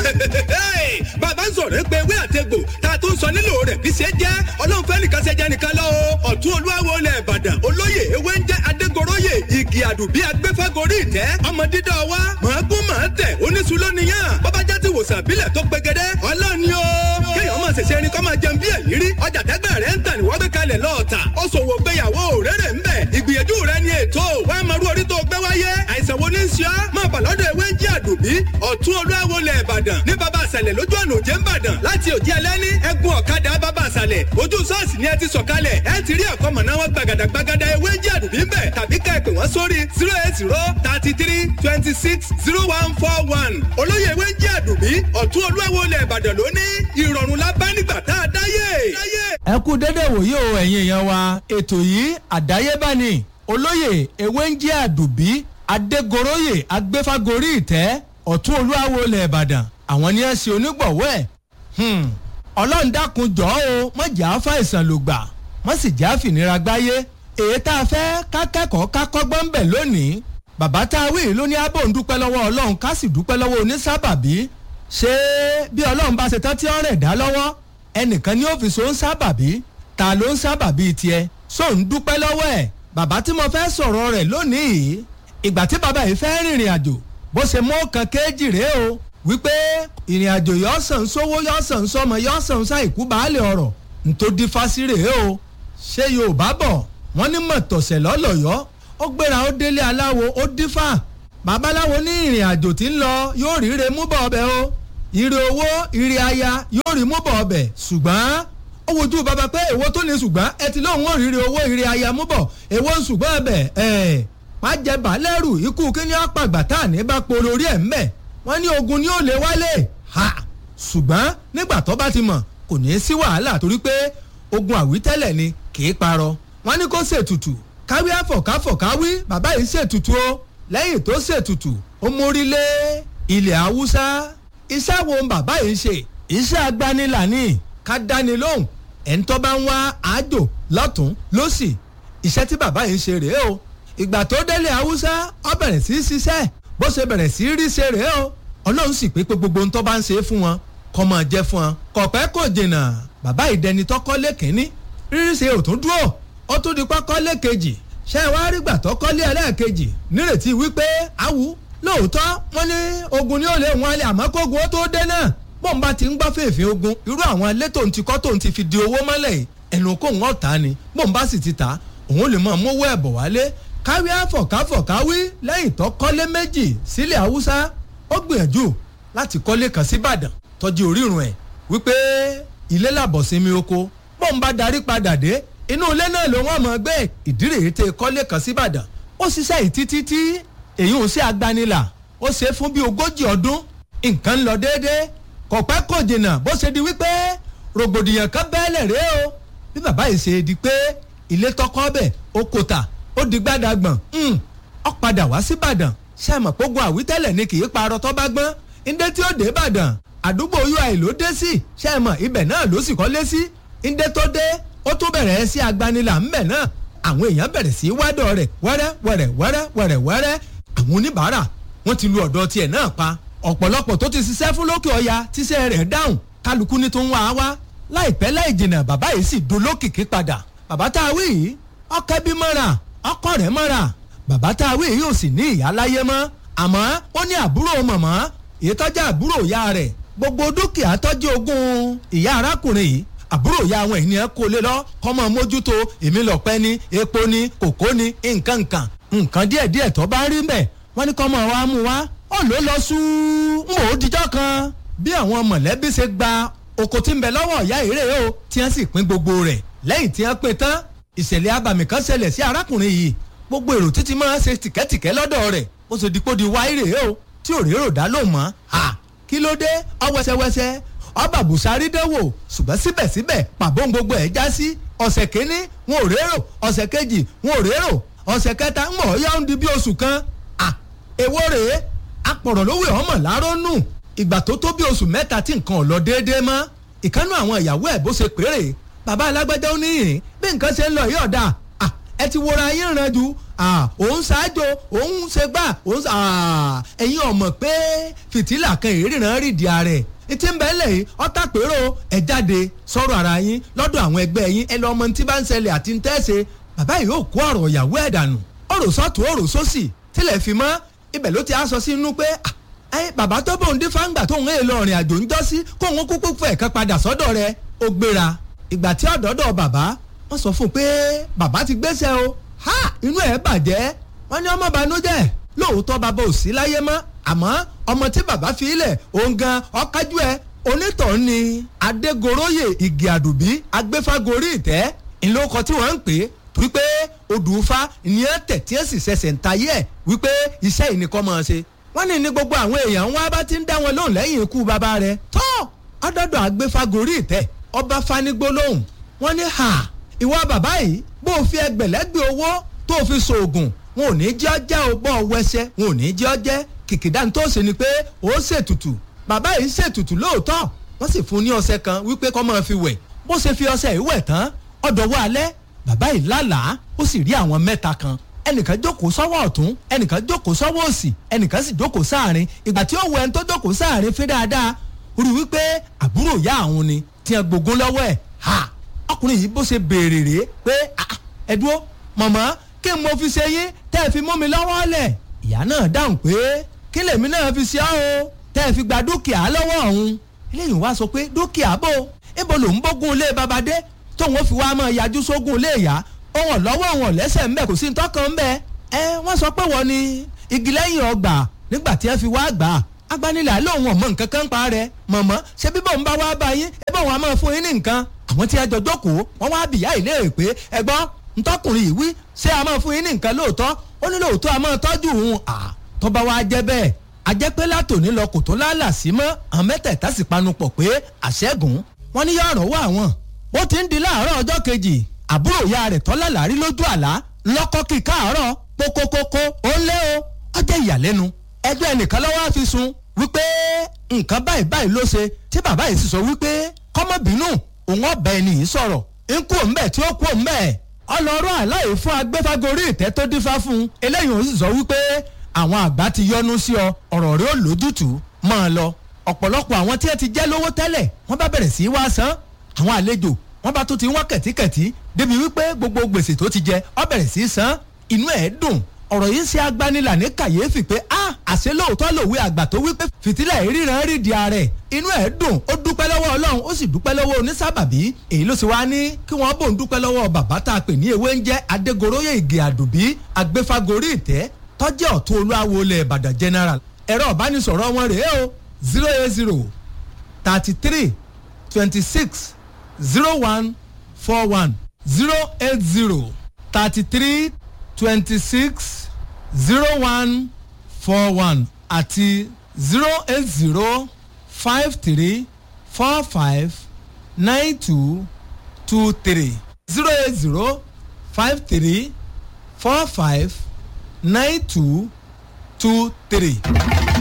bàbá ń sọ̀rọ̀ pé ewé àtegbò tá a tún sọ nílò rẹ̀ bí ṣe jẹ́ ọlọ́run fẹ́ nìkan ṣe jẹ́ nìkan lọ o ọ̀tún olúwawo ilẹ̀ ìbàdàn olóyè ewé ń jẹ́ adégoróyè igi àdùbí agbẹ́fẹ́gorí ìtẹ́ ọmọ dídọ́ wa mọ̀ọ́gún mọ̀ọ́ tẹ̀ oníṣulọ́ nìyàn bọ́bá já ti wòsàn àbílẹ̀ tó pegedé ọlọ́run ni o kéèyàn máa ṣẹ̀ṣẹ̀ ẹni kọ́ máa jẹun bí ẹ̀yìn rí ọjà tẹ́gbẹ́ rẹ̀ ń tà ní wọ́n gbé kalẹ̀ lọ́ọ̀tà ó ṣòwò gbéyàwó rere ń bẹ̀ ìgbìyànjú rẹ̀ ni ètò wàá máa rú orí tó gbé wáyé àìsàn wo ní í ṣe ọ́ máa bà lọ́dọ̀ ewé ń jí àdùbí ọ̀tún olúwawo lẹ̀ ìbàdàn ní baba àṣàlẹ̀ lójú ọ̀nà òjé ń bàdàn láti òjì ẹlẹ́ni ẹ̀gún ọ̀kadà baba àṣàlẹ̀ ojú ṣọ́ọ̀ṣì ni ẹ ti sọ̀kalẹ̀ ẹ ti rí àkọ́mọ̀ná wọn gbàgàdà gbàgàdà ewé ń jí àdùbí ń bẹ̀ tàbí ká ẹ pè wọ́n sórí zero eight zero thirty three twenty six zero one four one olóyè ewé ń jí àdùbí ọ̀tún olúwawo lẹ̀ ìbàdàn lónìí ìrọ̀rùn la bá nígbà tá a dáyé. ẹ kú dédé wòye o ẹ̀yin èèyàn wa ètò yìí àdáyébá ni olóyè ewé ń jẹ́ àdùbí adégoróyè agbéfágorí ìtẹ́ ọ̀tún olúwawo ilẹ̀ ìbàdàn àwọn ni ẹ ṣe onígbọ̀wọ́ ẹ̀ ọlọ́run dákun jọ́ o mọ̀ jà á fàìsàn ló gbà mọ̀ sì jà á fìnira gbáyé èyí tá a fẹ́ ká kẹ́kọ̀ọ́ ká kọ́gbọ́n ń bẹ̀ lónìí bàbá tá a wí ló ní abò ń dúpẹ́ lọ́wọ́ ọlọ́run ká sì dúpẹ́ lọ́wọ́ onísábàbí ṣé bí ọlọ́run bá ṣe tán tí ọ̀rẹ́ dá lọ́wọ́ ẹnìkan ní ọ́fíìsì ó ń sábàbí ta ló ń sábàbí tiẹ̀ só ń dúpẹ́ lọ́wọ́ ẹ̀ bàbá tí mo fẹ́ sọ̀rọ̀ rẹ̀ lónìí ìgbà tí bàbá yìí fẹ́ rìnrìn àjò bó ṣe mú kan kéjì rèé o wípé ìrìn àjò yọ sàn sówó yọ sàn sọmọ yọ sàn sáìkú baálé ọ̀rọ̀ ntòdí fásí rèé o ṣé yorùbá bọ̀ wọ́n ní mọ̀tọ̀sẹ̀ lọ́lọ́yọ́ ó gbéra ó délé aláwo ó dífà babaláwo ní ìrìn àjò tí ń lọ yóò ríre mú bọ̀ ọbẹ̀ o ire owó ire aya yóò rí mú bọ̀ ọbẹ̀ ṣùgbọ́n ó wojú bàbá pé èwo tó ní ṣùgbọ́n ẹ ti lóun ò ríre owó ire aya mú bọ̀ èwo ń ṣùgbọ́n ọbẹ̀ ẹ̀ má jẹ bàálẹ́rù ikú kíní àpàgbà tá à ní bá polo orí ẹ̀ ń bẹ̀ wọ́n ní ogun ni ó lè wálé ha ṣùgbọ́n nígbà tó bá ti mọ̀ kò ní í sí wàhálà torí pé ogun àwítẹ́lẹ̀ ni kì í parọ́ wọ́n ní kó ṣètùtù káwí àfọ̀káfọ̀káwí bàbá yìí ṣètùtù o lẹ́yìn tó ṣètùtù ó mórí lé ilẹ̀ haúsá iṣẹ́ wo bàbá yìí ṣe iṣẹ́ agbanilà ni ká dáni lóhùn ẹni tó bá ń wá àjò lọ́tún lọ́sì iṣẹ́ tí bàbá yìí ṣe rèé o ìgbà tó délé haúsá ó bẹ̀rẹ̀ sí í ṣiṣẹ́ bó ṣe bẹ̀rẹ̀ sí í rí ṣe rèé o ọlọ́run sì pé pé gbogbo ohun tó bá ń ṣe fún wọn kọ́ máa jẹ́ fún wọn kọ̀pẹ́ kò jìnnà bàbá ìdẹni tọ́kọ́lé kínní rírí ṣe ò tún dúró ó tún di pákọ́lé kejì ṣé ẹ wá rí gbà tọ́kọ́lé ẹlẹ́ẹ̀kejì nírètí wípé awù lóòótọ́ wọ́n ní ogun ni ó lè wọn alẹ́ àmọ́ kógun ó tó dé náà bọ́n bá ti ń gbọ́ fèèfé ogun irú àwọn ilé tó ń ti kọ́ tó ń ti fi di owó mọ́lẹ̀ yìí ẹnu kó ń ọ̀tá ni bọ́n bá sì ti ta òun lè mọ̀ mówó ẹ̀bọ̀ wálé káwí àfọ̀káfọ̀káwí lẹ́yìn tó kọ́lé méjì sílẹ̀ haúsá ó gbìyànjú láti kọ́lé kan síbàdàn tọ́jú orírun ẹ̀ wípé ilé làbọ̀ sinmi oko bọ́n bá darí padà dé inú ilé náà ló wọ́n mọ̀ gbé ìdírè tẹ kọ́lé kan síbàdàn ó ṣiṣẹ́ yìí títí tí èyí ò sí agbanilà ó ṣe fún bí ogójì ọdún nǹkan ń lọ déédéé kò pẹ́ kò jìnnà bó ṣe di wípé rògbòdìyàn kan bẹ́ẹ̀lẹ̀ rèé o bí bàbá yìí ṣe di pé ilé tọkọ bẹ̀ ó kò tà ó di gbàdàgbọ̀n ó padà wá síbàdàn ṣe mọ̀ pógun àwítẹ́lẹ̀ ni kì í parọ́ tọ́ bá gbọ́n ndé tí ó dé ìbàdàn àdúgbò ui ló dé sí ṣe mọ̀ ibẹ̀ náà ló sì kọ́lé sí ndé tó dé ó tún bẹ̀rẹ̀ sí agbanilà ńbẹ̀ náà àwọn èèyàn bẹ̀rẹ̀ sí wádọ̀ rẹ̀ wẹ́rẹ́ wẹ́rẹ́ wẹ́rẹ́ wẹ́rẹ́ wẹ́rẹ́ àwọn oníbàárà wọ́n ti lu ọ̀dọ̀ tiẹ̀ náà pa ọ̀pọ̀lọpọ̀ tó ti ṣiṣẹ́ fún lókè ọya tíṣẹ́ rẹ̀ dáhùn kálukú ní tó ń wá wá láìpẹ́ láì jìnnà bàbá yìí sì dolókìkí padà bàbá tá a wí yìí ọkẹ́ bí mọ́ra ọkọ rẹ̀ mọ́ra bàbá tá a wí yìí ò sì ní ìyá láyé mọ́ àmọ́ ó ní àbúrò mọ̀mọ́ èyí tọ́jú àbúrò ìyá rẹ̀ gbogbo dúkìá tọ́jú ogún ìyá arákùnrin yìí àbúrò ya àwọn ènìyàn kó lé lọ kọ́mọ mójútó èmi lọ́pẹ́ ní epo ní kòkó ní nǹkan nǹkan nǹkan díẹ̀díẹ̀ tó bá rí mbẹ̀ wọ́n ní kọ́mọ wa mú wa ó ló lọ sú ń wò ó dijọ́ kan bí àwọn mọ̀lẹ́bí ṣe gba oko tí ń bẹ lọ́wọ́ ìyá ìrè o tí wọ́n sì pín gbogbo rẹ̀ lẹ́yìn tí wọ́n pín tán ìṣẹ̀lẹ̀ abàmì kan ṣẹlẹ̀ sí arákùnrin yìí gbogbo èrò títí máa ń ṣe tìkẹ́tìkẹ́ lọ́dọ̀ rẹ̀ ó ṣe dípò di wá ìrè o tí ò rérò dá lóhùn mọ́ kí ló dé ọwẹ́sẹwẹsẹ ọba busari dẹ́wò ṣùgbọ́n síbẹ̀síbẹ̀ pàbó gbogbo ẹ̀ já sí ọ̀sẹ̀ kínní wọn ò rérò ọ̀sẹ̀ kejì wọn ò rérò ọ̀sẹ̀ kẹta ń mọ̀ ọ́yá ń di bí oṣù kan à èwo rèé apọ̀rọ̀ lówó ọmọ láró nù ìgbà tó tó bí oṣù mẹ́ta tí nǹkan ò lọ déédéé mọ́ ìkánú àwọn ìyàwó ẹ̀ bó ṣe péré bàbá alágbájá ó níyìn bí nǹkan ṣe ń lọ yìí ọ̀dà à ẹ ti wora yín ràn jù òun ṣáájú òun ṣe gbà òun ẹ̀yin ọ̀mọ̀ pé fìtílà kan ìríran rìndì ààrẹ tí ń bẹ́ẹ̀ lẹ̀ yìí ọ̀tá pérò ẹ̀ jáde sọ̀rọ̀ ara yín lọ́dọ̀ àwọn ẹgbẹ́ yín ẹ lọ ọmọ tí bá ń ṣẹlẹ̀ àti ń tẹ́sẹ̀ bàbá yìí yóò kó ọ̀rọ̀ ìyàwó ẹ̀ dànù ọ̀rọ̀ sọ́tún ọ̀rọ̀ sósì tilẹ̀ fi mọ́ ibẹ̀ ló ti á sọ sínú pé ẹ bàbá tó bóun dín fáńgbà tóun èèlò ọ̀rìn àjò ń jọ́ sí kóun kúkú fẹ̀ kan padà sọ́dọ̀ rẹ̀ ó gbéra ìgbà tí ọ̀dọ́dọ̀ bàbá wọ́n sọ fún un pé bàbá ti gbéṣẹ́ o ha inú ẹ̀ bàjẹ́ wọ́n ní ọmọ banújẹ́ lóòótọ́ bàbá ò sí láyé mọ́ àmọ́ ọmọ tí bàbá fi ilẹ̀ òun gan ọ̀kájú ẹ̀ onítọ̀ọ́ ni adégoróyè igi àdùbí agbéfágorí ìtẹ́ ìlókọ tí wọ́n ń pè é torí pé odùfá ìyẹn tẹ̀ tí ẹ̀ sì ṣẹ̀ṣẹ̀ ń tayé ẹ̀ wípé iṣẹ́ ìnìkan máa ṣe wọ́n ní ní gbogbo àwọn èèyàn wọn bá ti ń dá wọn lóhùn lẹ́yìn ikú bàbá rẹ̀ tọ́ ọdọọdọ agbéfágorí ìtẹ́ ọba fanigbó lóhùn wọ́n ní ha ìwọ bàbá yìí bó o fi ẹgbẹ̀lẹ́gbẹ̀ owó tó o fi ṣoògùn wọn ò ní jẹ́ ọjẹ́ o bọ́ ọ wẹsẹ̀ wọn ò ní jẹ́ ọjẹ́ kìkìdá tó ṣe ni pé ó ṣètùtù bàbá yìí ṣètùtù lóòótọ́ wọ́n sì fún ní ọṣẹ kan wípé kó máa fi wẹ̀ bó ṣe fi ọṣẹ yìí wẹ̀ tán ọ̀dọ̀wọ́ alẹ́ bàbá yìí lálàá ó sì rí àwọn mẹ́ta kan ẹnìkan jókòó sọ́wọ́ ọ̀tún ẹnìkan jókòó sọ́wọ́ òsì ẹnìkan sì jókòó sáàrin ìgbà tí ó wọ ẹni tó jókòó sáàrin fi dáadáa ó rí wípé àbúrò ìyá àwọn ni tí ẹ gbógun lọ́wọ́ ẹ̀ ha ọkùnrin yìí bó ṣe béèrè rèé pé ẹ dúró mọ̀mọ́ kí n mo fi ṣe yín tẹ́ ẹ fi mú mi lọ́wọ́ lẹ̀ ìyá náà dáhùn pé kí lèmi náà fi ṣe ọ́ o tẹ́ ẹ fi gba dúkìá lọ́wọ́ ọ̀hún eléyìí wá sọ pé dúkìá bò ibo lòún bógun ilé babadé tóun ó fi wá máa yájú sógun ilé ìyá òun lọ́wọ́ òun lẹ́sẹ̀ ńbẹ kò sí ntọ́kàn ńbẹ ẹ wọ́n sọ pé wọ́n ní igi lẹ́yìn ọgbà nígbà tí ẹ fi wá gbà á agbanilà lóun ọmọ nǹkan kan pa rẹ mọ̀mọ́ ṣé bíbọ̀ ń bá wá bá yín ẹ bá wọn a máa fún yín ní nǹkan àwọn tí ẹ jọ jókòó wọ́n wá bìyà ìlérè pé ẹ gbọ́ ntọ́kùnrin yìí wí ṣé a máa fún yín ní nǹkan lóòótọ́ ó ní lóòótọ́ a máa tọ́jú òun à tọ́ba wa jẹ́ bẹ́ẹ̀ ajẹ́ pé látòní lọ kò tó lálà sí mọ́ àwọn mẹ́tẹ̀ẹ̀ta sì panupọ̀ pé àṣẹ́gun wọn ní yọ̀ọ̀rọ̀ wà wọ́n ó ti ń di láàárọ̀ ọjọ́ kejì àbúrò ìyá rẹ̀ tọ́lá làárí lójú àlá lọ́kọ́ kí káàárọ̀ kókókókó ó ń lé o ọjọ́ ìyàlẹ́nu ẹjọ́ ẹnìkan lọ́wọ́ á fi sun wípé nǹkan báyìí báyìí ló ṣe tí bàbá yìí sì sọ wípé kọ́mọ́bínú òun ọ̀bẹ ẹni yìí sọ̀rọ̀ ń kú òun bẹ́ẹ̀ tí ó kú òun bẹ́ẹ̀ ọlọ́rọ̀ àláyé fún agbẹ́fágorí ìtẹ́ tó dífá fún un eléyìí ó sì sọ wípé àwọn àgbà ti yọnu sí ọ ọ̀rọ̀ rẹ ó lójútùú máa lọ ọ̀pọ̀lọpọ̀ àwọn tí ẹ ti jẹ́ lówó tẹ́lẹ̀ wọ́n bá bẹ̀rẹ̀ sí í wá san àwọn àlejò wọ́n bá tún ti wọ́n kẹ̀tíkẹ̀tí débi wípé gbogbo gbèsè tó ti jẹ ọ bẹ̀rẹ̀ sí í san inú ẹ̀ dùn ọ̀rọ̀ yìí ṣe agbanilà ní kàyéfì pé a àṣẹ lóòótọ́ lòwe àgbà tó wípé fìtílẹ̀ ìríran rí di ààrẹ inú ẹ̀ dùn ó dúpẹ́ lọ́wọ́ ọlọ́run ó sì dúpẹ́ lọ́wọ́ onísábàbí èyí ló sì wá ní kí wọ́n bò ń dúpẹ́ lọ́wọ́ bàbá tá a pè ní ewé ń jẹ́ adégoróyè ìgè àdùbí agbéfágorí ìtẹ́ tọ́jẹ́ ọ̀tún olúwawo ilẹ̀ ìbàdàn general ẹ̀rọ ìbánisọ̀rọ̀ wọn rèé o zero eight zero thirty three twenty six zero one four one zero eight zero thirty three twenty six zero one four one àti zero eight zero five three four five nine two two three zero eight zero five three four five nine two two three.